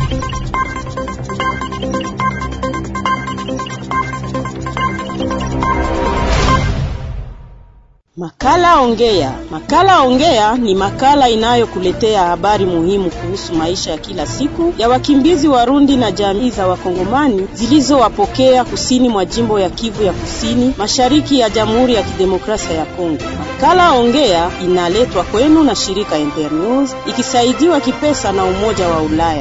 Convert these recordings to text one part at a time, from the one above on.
Makala Ongea. Makala Ongea ni makala inayokuletea habari muhimu kuhusu maisha ya kila siku ya wakimbizi Warundi na jamii za Wakongomani zilizowapokea kusini mwa jimbo ya Kivu ya Kusini, mashariki ya Jamhuri ya Kidemokrasia ya Kongo. Makala Ongea inaletwa kwenu na shirika Internews ikisaidiwa kipesa na Umoja wa Ulaya.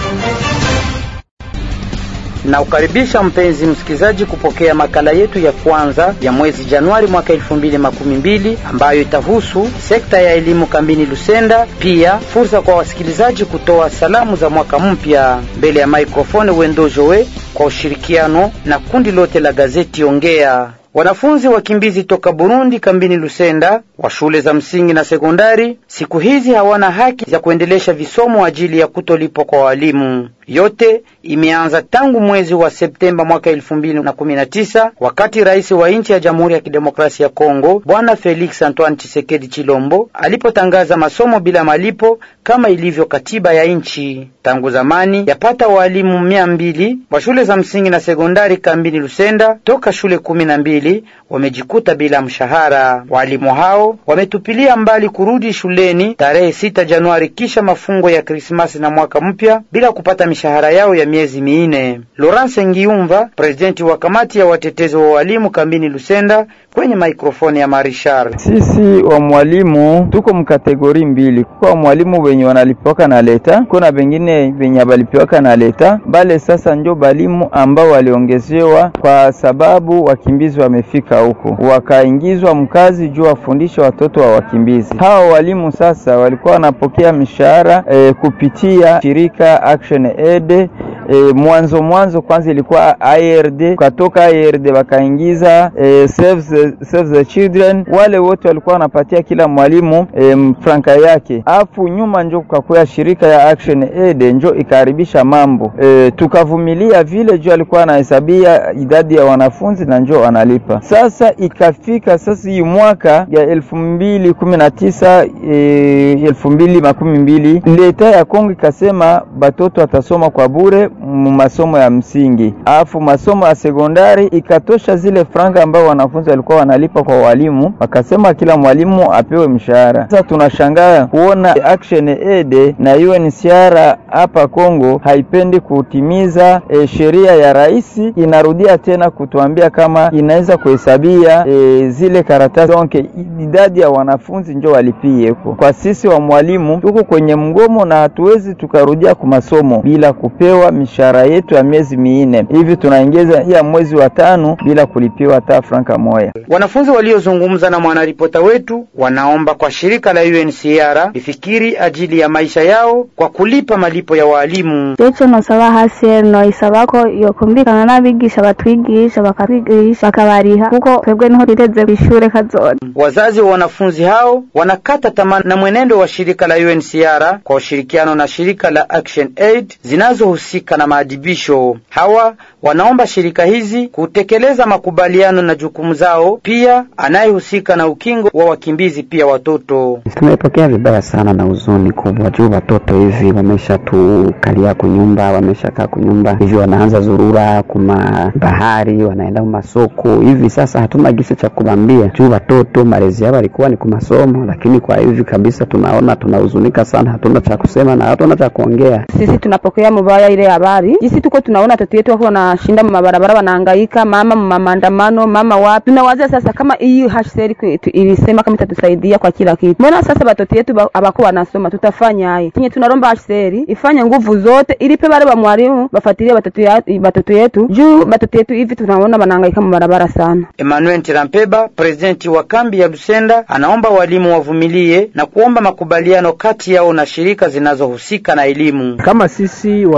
Na ukaribisha mpenzi msikilizaji kupokea makala yetu ya kwanza ya mwezi Januari mwaka elfu mbili makumi mbili ambayo itahusu sekta ya elimu kambini Lusenda, pia fursa kwa wasikilizaji kutoa salamu za mwaka mpya. Mbele ya maikrofoni Wendo Joe kwa ushirikiano na kundi lote la gazeti Ongea. Wanafunzi wakimbizi toka Burundi kambini Lusenda wa shule za msingi na sekondari siku hizi hawana haki za kuendelesha visomo ajili ya kutolipwa kwa walimu. Yote imeanza tangu mwezi wa Septemba mwaka elfu mbili na kumi na tisa wakati rais wa nchi ya Jamhuri ya Kidemokrasia ya Kongo Bwana Felix Antoine Tshisekedi Chilombo alipotangaza masomo bila malipo kama ilivyo katiba ya nchi. Tangu zamani yapata walimu mia mbili wa shule za msingi na sekondari kambini Lusenda toka shule kumi na mbili wamejikuta bila mshahara. Walimu hao wametupilia mbali kurudi shuleni tarehe sita Januari kisha mafungo ya Krismasi na mwaka mpya bila kupata mishahara yao ya miezi minne. Laurence Ngiumva, presidenti wa kamati ya watetezi wa walimu kambini Lusenda, kwenye maikrofoni ya Marishar. Sisi wa mwalimu tuko mkategori mbili, kwa mwalimu wenye wanalipiwaka na leta, kuna bengine wenye abalipiwaka na leta bale. Sasa njo balimu ambao waliongezewa kwa sababu wakimbizi wamefika huko, wakaingizwa mkazi juu wafundishe watoto wa wakimbizi. Hawa walimu sasa walikuwa wanapokea mishahara e, kupitia shirika Action Aid. E, mwanzo mwanzo kwanza ilikuwa IRD, katoka IRD wakaingiza e, Save the, Save the Children. Wale wote walikuwa wanapatia kila mwalimu e, franka yake, afu nyuma njo kukakuya shirika ya Action Aid njo ikaharibisha mambo e, tukavumilia vile juu alikuwa anahesabia idadi ya wanafunzi na njo analipa. Sasa ikafika sasa hii mwaka ya elfu mbili kumi na tisa e, elfu mbili makumi mbili leta ya Kongo ikasema batoto atasoma kwa bure masomo ya msingi, alafu masomo ya sekondari ikatosha zile franga ambao wanafunzi walikuwa wanalipa kwa walimu, wakasema kila mwalimu apewe mshahara. Sasa tunashangaa kuona Action Aid na UNHCR hapa Kongo haipendi kutimiza e, sheria ya rais, inarudia tena kutuambia kama inaweza kuhesabia e, zile karatasi donc idadi ya wanafunzi njo walipie huko. Kwa sisi wa mwalimu tuko kwenye mgomo na hatuwezi tukarudia kwa masomo bila kupewa mishahara yetu ya miezi minne hivi, tunaingiza ya mwezi wa tano bila kulipiwa hata franka moja. Wanafunzi waliozungumza na mwanaripota wetu wanaomba kwa shirika la UNHCR ifikiri ajili ya maisha yao kwa kulipa malipo ya walimu. Jecho nosaba hasi noisaba ko yokumvikana n'abigisha batwigisha bakatwigisha bakabariha kuko twebwe niho twiteze kw'ishure kazoza. Wazazi wa wanafunzi hao wanakata tamaa na mwenendo wa shirika la UNHCR kwa ushirikiano na shirika la Action Aid zinazohusika na maadibisho. Hawa wanaomba shirika hizi kutekeleza makubaliano na jukumu zao, pia anayehusika na ukingo wa wakimbizi pia watoto. Tumepokea vibaya sana na huzuni kubwa juu watoto hivi wamesha tukalia kunyumba, wameshakaa kunyumba hivi, wanaanza zurura kuma bahari, wanaenda masoko hivi. Sasa hatuna gisi cha kubambia juu watoto malezi yao walikuwa ni kumasomo, lakini kwa hivi kabisa tunaona tunahuzunika sana, hatuna cha kusema na hatuna cha kuongea. Sisi tunapokea mubaya ile habari, sisi tuko tunaona watoto wetu wako wanashinda mabarabara, wanahangaika, mama maandamano, mama wapi. Tunawaza sasa kama hii HCR kwetu ilisema kama itatusaidia kwa kila kitu, mbona sasa watoto wetu abako wanasoma, tutafanya aye? Tinye tunaromba HCR ifanye nguvu zote ilipe wale wa mwalimu bafuatilie watoto watoto yetu juu watoto yetu hivi tunaona wanahangaika mabarabara sana. Emmanuel Tirampeba, presidenti wa kambi ya Lusenda, anaomba walimu wavumilie na kuomba makubaliano kati yao na shirika zinazohusika na elimu. Kama sisi wazazi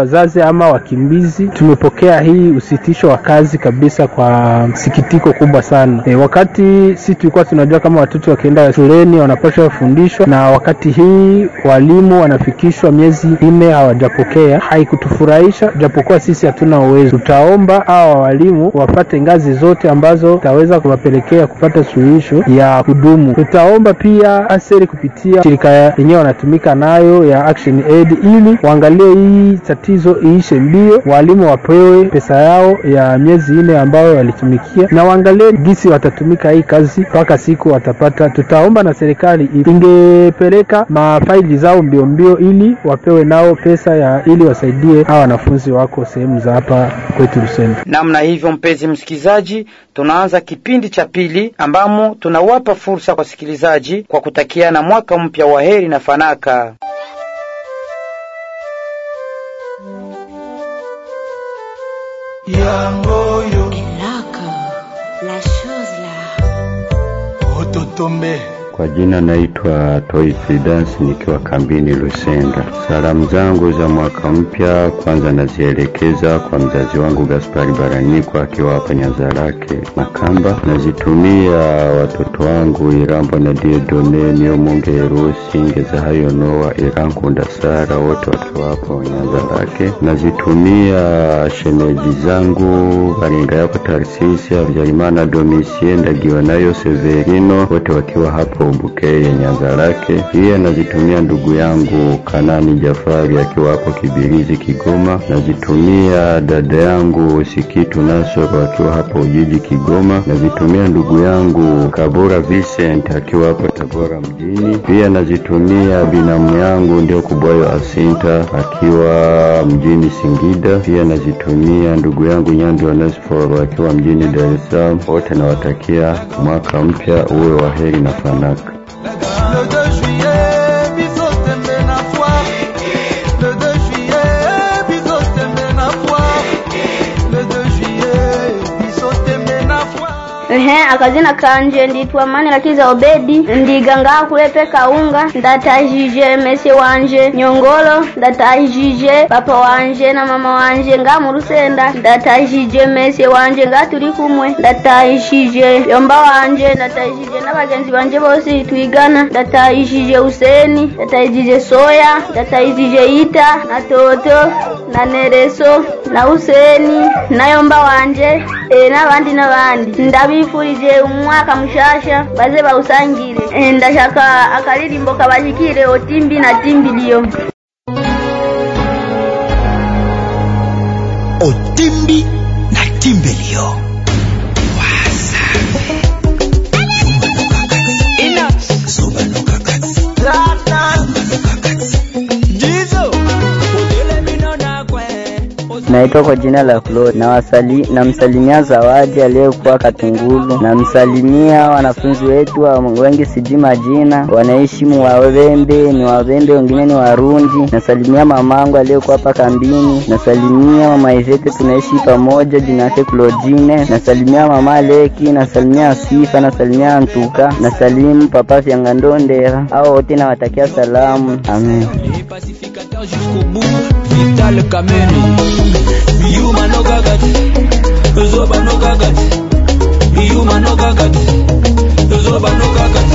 ama wakimbizi, tumepokea hii usitisho wa kazi kabisa kwa sikitiko kubwa sana. E, wakati si tulikuwa tunajua kama watoto wakienda shuleni wanapaswa kufundishwa, na wakati hii walimu wanafikishwa miezi nne hawajapokea, haikutufurahisha japokuwa sisi hatuna uwezo. Tutaomba hawa walimu wapate ngazi zote ambazo zitaweza kuwapelekea kupata suluhisho ya kudumu. Tutaomba pia aseri kupitia shirika yenyewe wanatumika nayo ya Action Aid ili waangalie hii tatizo iishe mbio, walimu wapewe pesa yao ya miezi nne ambayo walitumikia, na waangalie gisi watatumika hii kazi mpaka siku watapata. Tutaomba na serikali ingepeleka mafaili zao mbio mbio, ili wapewe nao pesa ya ili wasaidie hawa wanafunzi wako sehemu za hapa kwetu Lusenda. Namna hivyo, mpenzi msikilizaji, tunaanza kipindi cha pili ambamo tunawapa fursa kwa wasikilizaji kwa kutakiana mwaka mpya wa heri na fanaka. yangoyo Eloko, la chose là. ototombe Kwa jina naitwa Toi Prudence nikiwa kambini Lusenda. Salamu zangu za mwaka mpya kwanza nazielekeza kwa mzazi wangu Gaspari Baranyikwa akiwa hapa Nyanzarake Makamba. Nazitumia watoto wangu Irambo na Diedone Niomunge Erusi Ngezahayo Noa Irankunda Sara wote wakiwa hapo Nyanzarake. Nazitumia shemeji zangu Baringa yako Tarsisi Habyarimana Domisie Ndagiwa nayo Severino wote wakiwa hapo Bukeye Nyanzarake. Pia nazitumia ndugu yangu Kanani Jafari akiwa hapo Kibirizi Kigoma. Nazitumia dada yangu Sikitu Nasoro akiwa hapo Ujiji Kigoma. Nazitumia ndugu yangu Kabura Vincent akiwa hapo Tabora mjini. Pia nazitumia binamu yangu ndio Kubwayo Asinta akiwa mjini Singida. Pia nazitumia ndugu yangu Nyandi Onesforo akiwa mjini Dar es Salaam. Wote nawatakia mwaka mpya uwe wa heri na fanaka. le 2 juillet biso tembe na foire le 2 juillet biso tembe na foire le 2 juillet biso tembe na foire Ehe, akazina kanje nditwa mani lakiza obedi ndiganga kulepe kaunga ndatajije mese wanje nyongolo ndatajije papa wanje na mama wanje nga mu rusenda ndatajije mese wanje nga turi kumwe ndatajije yomba wanje ndatajije n'abagenzi banje bose twigana ndatajije useni ndatajije soya ndatajije ita na toto na nereso na useni na yomba wanje e, n'abandi n'abandi ndabifurije umwaka mushasha baze bawusangire e, ndashaka akaririmbo kabashikire otimbi na timbiliyo otimbi na timbelio Naitwa kwa jina la Claude. Nawasali, namsalimia Zawadi aliyekuwa Katungulu. Namsalimia wanafunzi wetu wa wengi sijui majina, wanaishi Muwawembe, ni Wawembe, wengine ni Warundi. Nasalimia mamangu aliyekuwa hapa kambini. Nasalimia mama Ivete, tunaishi pamoja, jina yake Claudine. Nasalimia mama Leki, nasalimia Sifa, nasalimia Antuka, nasalimu papa Vyangandondera. Hao wote nawatakia salamu. Amen. jusqu'au bout Vital Kameni Yuma no gagati Zoba no gagati Yuma no gagati Zoba no gagati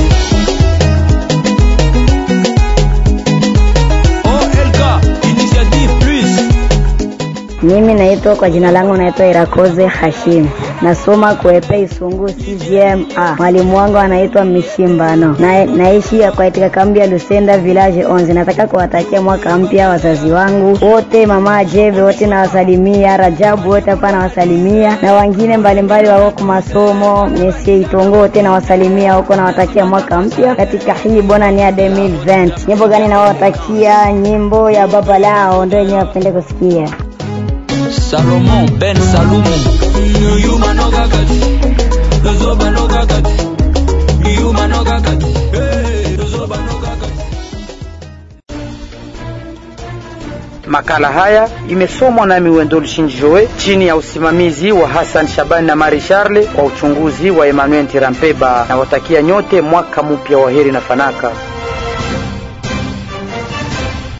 OLK Initiative Plus Mimi naitwa kwa jina langu naitwa Irakoze Hashim, nasoma kuepe Isungu CGMA. Mwalimu wangu anaitwa Mishimbano na, naishi katika kambi ya Lusenda village 11. Nataka kuwatakia mwaka mpya wazazi wangu wote, mama Jeve wote nawasalimia, Rajabu wote hapa nawasalimia, na wengine mbalimbali wako kwa masomo, Mesie Itongo wote nawasalimia huko, nawatakia mwaka mpya katika hii bona ni ya 2020. Nyimbo gani nawatakia? Nyimbo ya baba lao ndio yenyewe wapende kusikia. Salomon Ben Salumu Yuma no gagati Zoba no gagati Yuma no gagati Hey, Zoba no gagati Makala haya imesomwa nami Wendol Shinjoe chini ya usimamizi wa Hassan Shabani na Mari Charle kwa uchunguzi wa Emmanuel Tirampeba. Nawatakia nyote mwaka mpya wa heri na fanaka.